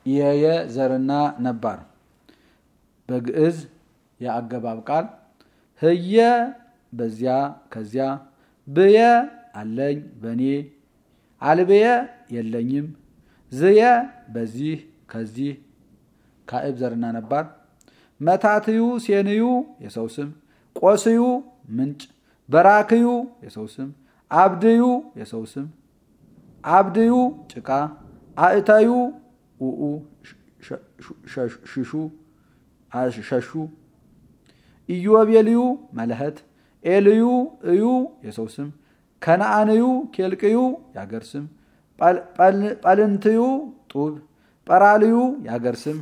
የየ ዘርና ነባር በግዕዝ የአገባብ ቃል ህየ በዚያ ከዚያ ብየ አለኝ በእኔ አልብየ የለኝም ዝየ በዚህ ከዚህ ካዕብ ዘርና ነባር መታትዩ ሴንዩ የሰው ስም ቆስዩ ምንጭ በራክዩ የሰው ስም አብድዩ የሰው ስም አብድዩ ጭቃ አእተዩ ኡኡ ሽሹ ሸሹ ኢዮቤልዩ መለኸት ኤልዩ እዩ የሰው ስም ከነአንዩ ኬልቅዩ የአገር ስም ጳልንትዩ ጡብ ጰራልዩ የአገር ስም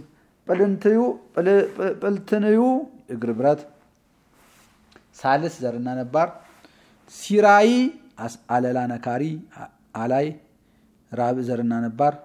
ጵልትንዩ እግር ብረት ሳልስ ዘርና ነባር ሲራይ አለላ ነካሪ አላይ ራብ ዘርና ነባር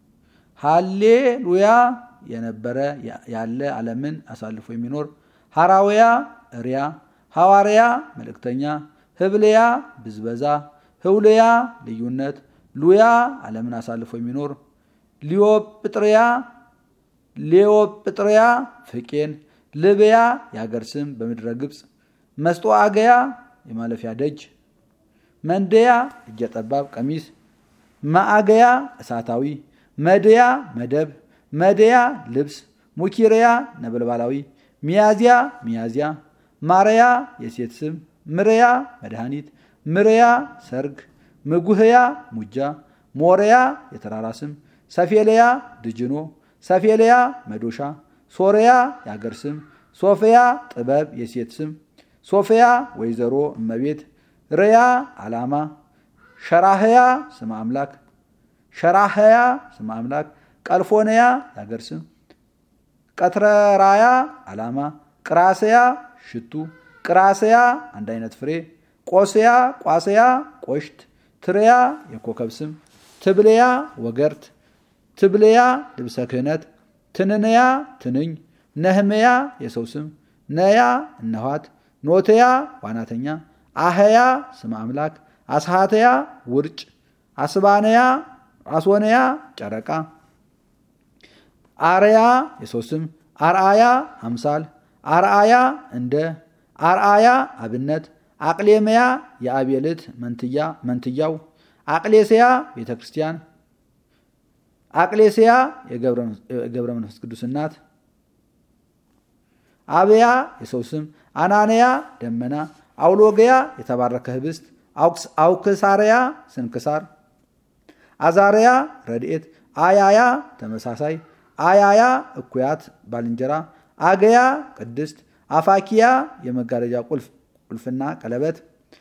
ሃሌሉያ የነበረ ያለ ዓለምን አሳልፎ የሚኖር ሐራውያ እሪያ ሐዋርያ መልእክተኛ ህብልያ ብዝበዛ ህውልያ ልዩነት ሉያ ዓለምን አሳልፎ የሚኖር ሊዮጵጥርያ ሌዮጵጥርያ ፍቄን ልብያ የአገር ስም በምድረ ግብፅ መስጦ አገያ የማለፊያ ደጅ መንደያ እጀ ጠባብ ቀሚስ ማአገያ እሳታዊ መድያ መደብ መድያ ልብስ ሙኪርያ ነበልባላዊ ሚያዝያ ሚያዝያ ማርያ የሴት ስም ምርያ መድኃኒት ምርያ ሰርግ ምጉህያ ሙጃ ሞሪያ የተራራ ስም ሰፌልያ ድጅኖ ሰፌልያ መዶሻ ሶርያ የአገር ስም ሶፊያ ጥበብ የሴት ስም ሶፊያ ወይዘሮ እመቤት ርያ ዓላማ ሸራህያ ስም አምላክ ሸራህያ ስም አምላክ ቀልፎንያ የአገር ስም ቀትረራያ ዓላማ ቅራስያ ሽቱ ቅራስያ አንድ አይነት ፍሬ ቆስያ ቋስያ ቆሽት ትርያ የኮከብ ስም ትብልያ ወገርት ትብልያ ልብሰ ክህነት ትንንያ ትንኝ ነህምያ የሰው ስም ነያ እነኋት ኖትያ ዋናተኛ አህያ ስም አምላክ አስሃተያ ውርጭ አስባነያ አስወነያ ጨረቃ አርያ የሰው ስም አርአያ አምሳል አርአያ እንደ አርአያ አብነት አቅሌምያ የአቤልት መንትያ መንትያው አቅሌስያ ቤተ ክርስቲያን አቅሌስያ የገብረ መንፈስ ቅዱስ እናት አብያ የሰው ስም አናንያ ደመና አውሎግያ የተባረከ ህብስት አውክሳርያ ስንክሳር አዛርያ ረድኤት አያያ ተመሳሳይ አያያ እኩያት ባልንጀራ አገያ ቅድስት አፋኪያ የመጋረጃ ቁልፍ ቁልፍና ቀለበት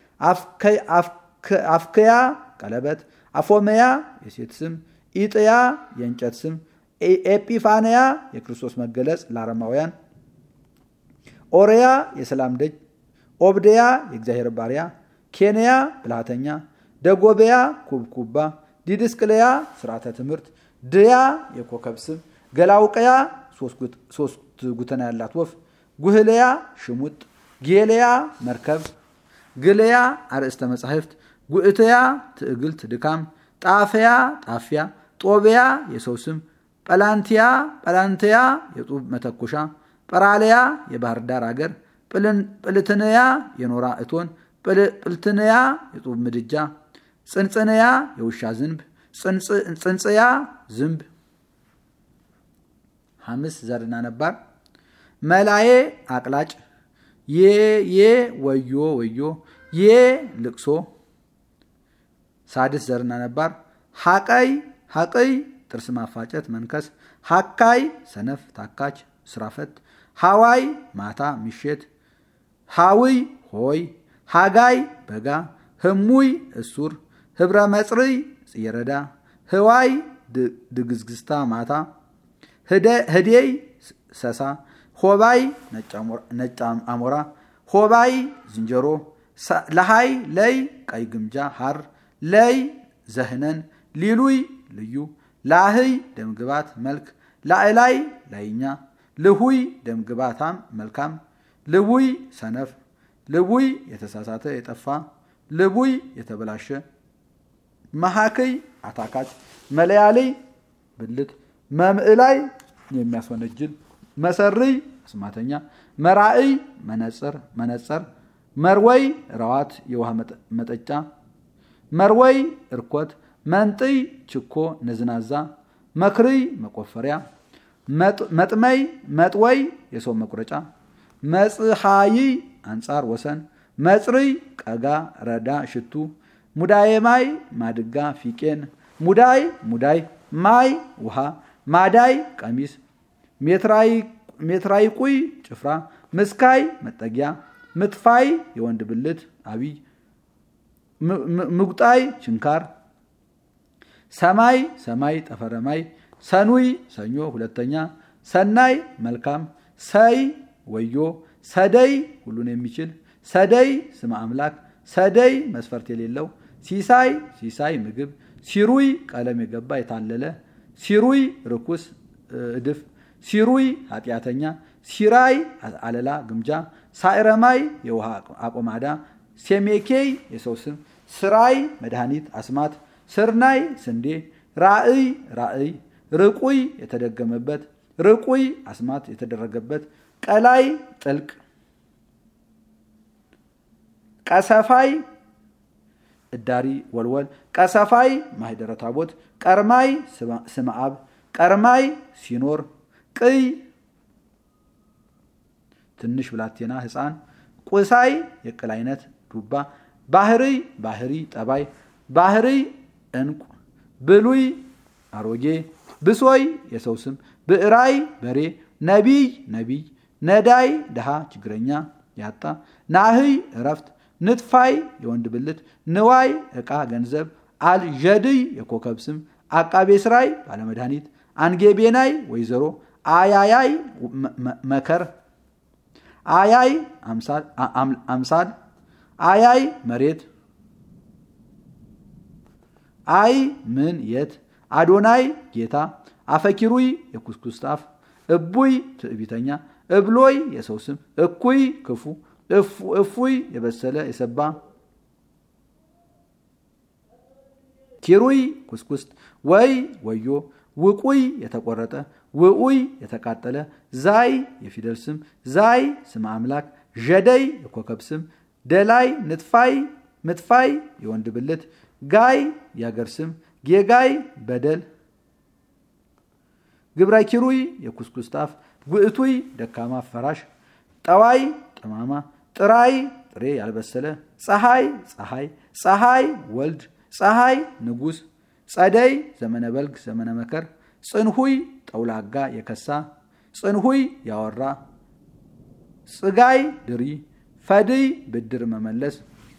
አፍክያ ቀለበት አፎመያ የሴት ስም ኢጥያ የእንጨት ስም ኤጲፋንያ የክርስቶስ መገለጽ ለአረማውያን ኦርያ የሰላም ደጅ ኦብደያ የእግዚአብሔር ባሪያ ኬንያ ብልሃተኛ ደጎበያ ኩብኩባ ዲድስቅልያ ስርዓተ ትምህርት ድያ የኮከብ ስም ገላውቀያ ሶስት ጉተና ያላት ወፍ ጉህልያ ሽሙጥ ጌልያ መርከብ ግልያ አርእስተ መጻሕፍት ጉእትያ ትዕግልት ድካም ጣፍያ ጣፊያ ጦቢያ የሰው ስም ጰላንቲያ ጰላንትያ የጡብ መተኮሻ ጰራልያ የባህር ዳር አገር ጵልትንያ የኖራ እቶን ጵልትንያ የጡብ ምድጃ ጽንጽንያ የውሻ ዝንብ ጽንጽያ ዝንብ ሐምስ ዘርና ነባር መላዬ አቅላጭ ዬ ዬ ወዮ ወዮ ዬ ልቅሶ ሳድስ ዘርና ነባር ሐቀይ ሐቅይ ጥርስ ማፋጨት መንከስ ሐካይ ሰነፍ ታካች ስራፈት ሐዋይ ማታ ምሽት ሐውይ ሆይ ሃጋይ በጋ ህሙይ እሱር ህብረ መጽርይ ጽየረዳ ህዋይ ድግዝግዝታ ማታ ህዴይ ሰሳ ሆባይ ነጭ አሞራ ሆባይ ዝንጀሮ ለሃይ ለይ ቀይ ግምጃ ሐር ለይ ዘህነን ሊሉይ ልዩ ላህይ ደምግባት መልክ ላዕላይ ላይኛ ልሁይ ደምግባታም መልካም ልቡይ ሰነፍ ልቡይ የተሳሳተ የጠፋ ልቡይ የተበላሸ መሐክይ አታካች መለያልይ ብልት መምዕላይ የሚያስወነጅል መሰርይ አስማተኛ መራእይ መነጽር መነጽር መርወይ ረዋት የውሃ መጠጫ መርወይ እርኮት መንጥይ ችኮ ነዝናዛ መክርይ መቆፈሪያ መጥመይ መጥወይ የሰው መቁረጫ መጽሐይ አንጻር ወሰን መጽርይ ቀጋ ረዳ ሽቱ ሙዳየ ማይ ማድጋ ፊቄን ሙዳይ ሙዳይ ማይ ውሃ ማዳይ ቀሚስ ሜትራይ ቁይ ጭፍራ ምስካይ መጠጊያ ምጥፋይ የወንድ ብልት አብይ ምጉጣይ ችንካር ሰማይ ሰማይ ጠፈረማይ ሰኑይ ሰኞ ሁለተኛ ሰናይ መልካም ሰይ ወዮ ሰደይ ሁሉን የሚችል ሰደይ ስመ አምላክ ሰደይ መስፈርት የሌለው ሲሳይ ሲሳይ ምግብ ሲሩይ ቀለም የገባ የታለለ ሲሩይ ርኩስ እድፍ ሲሩይ ኃጢአተኛ ሲራይ አለላ ግምጃ ሳይረማይ የውሃ አቆማዳ ሴሜኬይ የሰው ስም ስራይ መድኃኒት አስማት ስርናይ ስንዴ ራእይ ራእይ ርቁይ የተደገመበት ርቁይ አስማት የተደረገበት ቀላይ ጥልቅ ቀሰፋይ እዳሪ ወልወል ቀሰፋይ ማህደረ ታቦት ቀርማይ ስመ አብ ቀርማይ ሲኖር ቅይ ትንሽ ብላቴና ህፃን ቁሳይ የቅል አይነት ዱባ ባህርይ ባህሪ ጠባይ ባህርይ እንቁ ብሉይ አሮጌ ብሶይ የሰው ስም ብዕራይ በሬ ነቢይ ነቢይ ነዳይ ድሃ ችግረኛ ያጣ ናህይ እረፍት ንጥፋይ የወንድ ብልት ንዋይ ዕቃ ገንዘብ አልዠድይ የኮከብ ስም አቃቤ ስራይ ባለመድኃኒት አንጌቤናይ ወይዘሮ አያያይ መከር አያይ አምሳል አያይ መሬት አይ ምን የት አዶናይ ጌታ አፈኪሩይ የኩስኩስታፍ እቡይ ትዕቢተኛ እብሎይ የሰው ስም እኩይ ክፉ እፉይ የበሰለ የሰባ ኪሩይ ኩስኩስት ወይ ወዮ ውቁይ የተቆረጠ ውኡይ የተቃጠለ ዛይ የፊደል ስም ዛይ ስም አምላክ ዠደይ የኮከብ ስም ደላይ ንጥፋይ ምጥፋይ የወንድ ብልት ጋይ የአገር ስም ጌጋይ በደል ግብራይ ኪሩይ የኩስኩስታፍ ጉእቱይ ደካማ ፈራሽ ጠዋይ ጠማማ ጥራይ ጥሬ ያልበሰለ ፀሐይ ፀሐይ ፀሐይ ወልድ ፀሐይ ንጉስ ጸደይ ዘመነ በልግ ዘመነ መከር ጽንሁይ ጠውላጋ የከሳ ጽንሁይ ያወራ ጽጋይ ድሪ ፈድይ ብድር መመለስ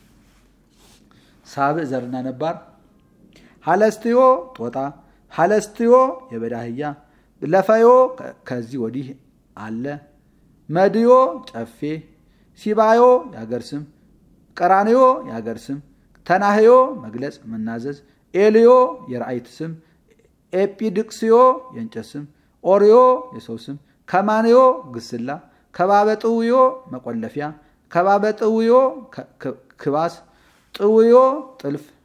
ሳብዕ ዘርና ነባር ሀለስትዮ ጦጣ ሀለስትዮ የበዳህያ ለፈዮ ከዚህ ወዲህ አለ መድዮ ጨፌ ሲባዮ የአገር ስም ቀራንዮ የአገር ስም ተናህዮ መግለጽ መናዘዝ ኤልዮ የራእይት ስም ኤጲድቅስዮ የእንጨት ስም ኦርዮ የሰው ስም ከማንዮ ግስላ ከባበጥውዮ መቆለፊያ ከባበጥውዮ ክባስ ጥውዮ ጥልፍ